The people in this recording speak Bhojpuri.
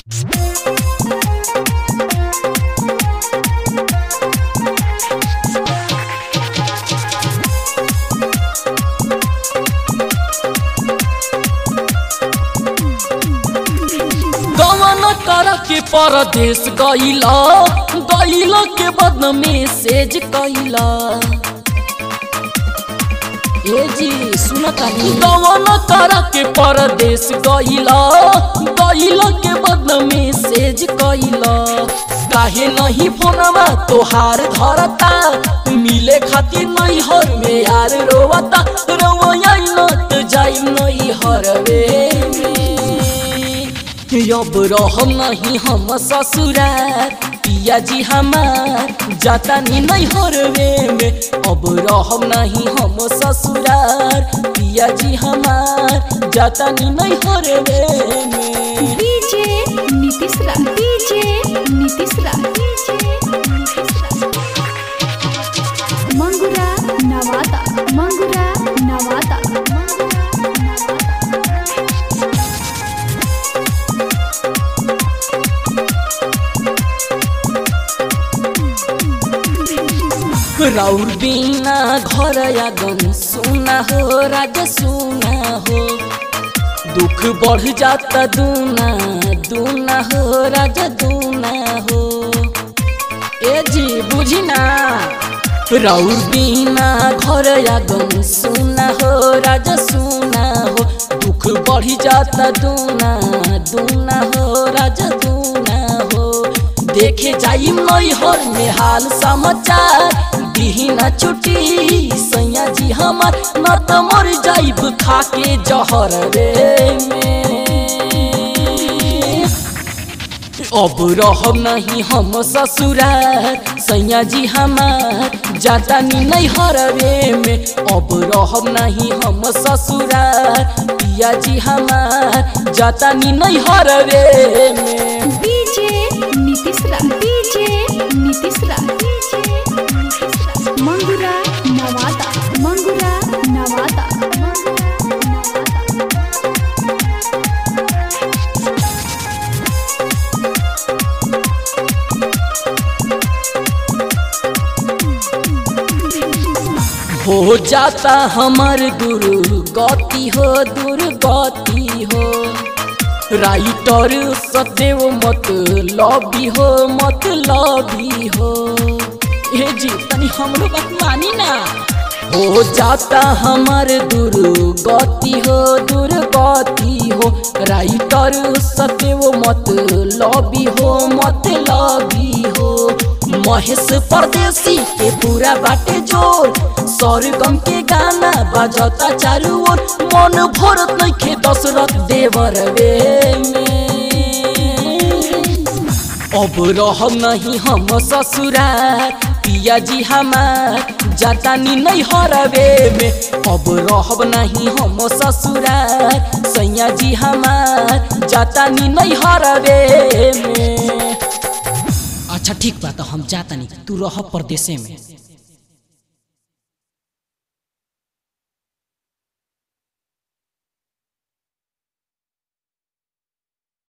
गवन कर के परदेश गईला गईला के बाद मैसेज कईला ए जी सुन तानी गवन कर के परदेश गईला गईला के बाद मैसेज कईला काहे नहीं फोनवा तोहार धरता मिले खातिर नहीं हर में यार रोवता रोवया न जाई नहीं हरवे में अब रहम नहीं हम ससुरार पिया जी हमार जाता नी नहीं हरवे में अब रहम नहीं हम ससुरार पिया जी हमार जाता नी नहीं हरवे में डीजे नीतीश रा डीजे नीतीश रा मंगुरा नवादा मंगुरा नवादा मंगुरा नवादा राउर बिना घर आगन सुना हो राजा सुना हो दुख बढ़ जाता दूना दूना हो राजा दूना हो ए जी बुझी ना राउर बिना घर आगन सुना हो राजा सुना हो दुख बढ़ जाता दूना दूना हो राजा दूना हो देखे जाई मई हर में हाल समाचार दिहिना छुट्टी सैया जी हमार न त मर जाइब खाके जहर रे में अब रहब नहीं हम ससुरार सैया जी हमार जाता नी नहीं हरवे में अब रहब नहीं हम ससुरार पिया जी हमार जाता नी नहीं हरवे में डीजे नीतीश रा डीजे नीतीश रा डीजे नीतीश रा मंगुरा नवादा मंगुरा नवादा मंगुरा नवादा हो जाता हमर गुरु गति हो दुर्गति हो राइटर सदैव मत लबी हो मत लबी हो ए जी तनी हमरो बात मानी ना हो जाता हमर दुर्गति हो दुर्गति हो राइटर सदैव मत लबी हो मत लबी हो महेश परदेसी के पूरा बाटे जोर सरगम के गाना बजता चारू ओर मन भरत नइखे दशरथ देवर वे में अब रहब नहीं हम ससुरार पिया जी हमार जाता नी नहीं हरवे में अब रहब नहीं हम ससुरार सैया जी हमार जाता नी नहीं हरवे में अच्छा ठीक बा तो हम जाता नहीं तू रह परदेसे में